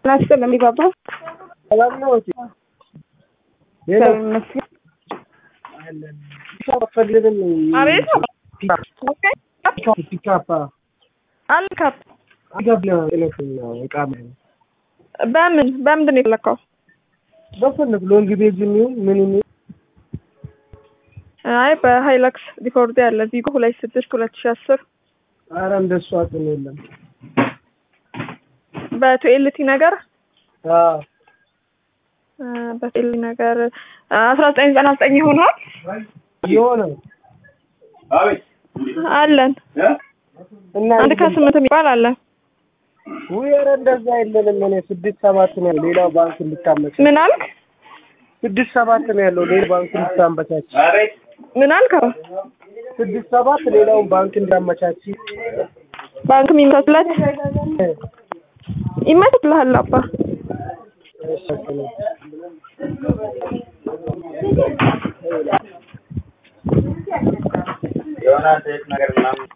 ናስል የሚባባ ሰላም ነው እህቴ? ሌላ ይመስገን። ፒካፕ ፈልግም አቤት ፒካፕ አልካፕ አገብለ እለት እቃ በምን በምንድን ነው የፈለከው? በፈለግ ሎንግ ቤዝ የሚሆን ምን የሚሆን አይ በሃይላክስ ሪኮርድ ያለ ቪጎ ሁለት ስድስት ሁለት ሺ አስር ኧረ እንደሱ አቅም የለም። በቱኤልቲ ነገር አዎ በቱኤልቲ ነገር አስራ ዘጠኝ ዘጠና ዘጠኝ ይሆናል የሆነ አለን እና አንድ ከስምንት የሚባል አለ። ውይ ኧረ እንደዛ የለንም። እኔ ስድስት ሰባት ነው ያለው ሌላው ባንክ እንድታመቻች ምን አልክ? ስድስት ሰባት ነው ያለው ሌላ ባንክ እንድታመቻች ምን አልክ? ስድስት ሰባት ሌላውን ባንክ እንዳመቻች ባንክ የሚመቻችለት ይመቻችልሃል አባ የሆነ ሴት ነገር ምናምን